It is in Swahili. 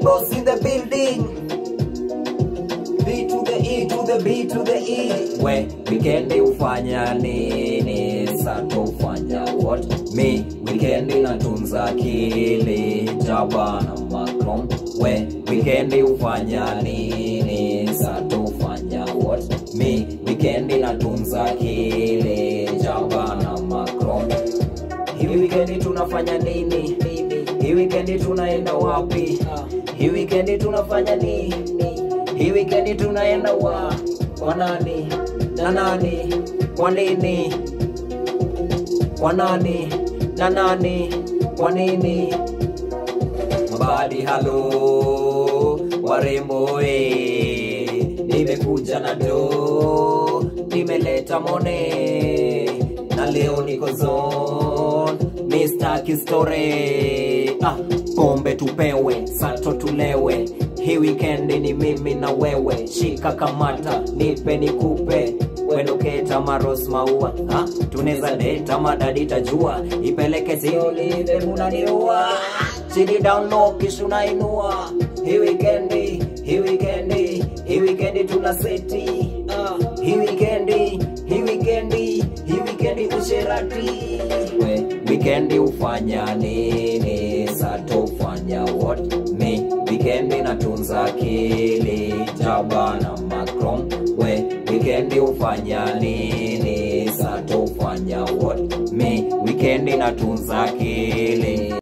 boss in the building. B to the E to the B to the E. We weekendi ufanya nini? Sato ufanya what? Me weekendi natunza akili jaba na Macron. We weekendi ufanya nini? Sato ufanya what? Me weekendi natunza akili jaba na Macron. Hii weekendi tunafanya nini? Hii weekendi tunaenda wapi? Hii weekendi tunafanya nini? Hii weekendi tunaenda wa kwa nani na nani? Kwa nini? Kwa nani na nani? Kwa nini? Mabadi halo, warembo eh, nimekuja na do, nimeleta mone na leo niko zone, Mr. Kistore. Ah, pombe tupewe, sato tulewe, hii weekend ni mimi na wewe, shika kamata, nipe nikupe wedoketa maros maua ha? tuneza deta madadi tajua ipeleke siolive munaniua chini down low kisha unainua hii weekendi hii weekendi hii weekendi tuna seti uh, hii weekendi hii weekendi hii weekendi usherati we weekendi ufanya nini sato ufanya what me weekendi natunza akili jaba na macron we weekendi ufanya nini sato ufanya what me weekendi natunza akili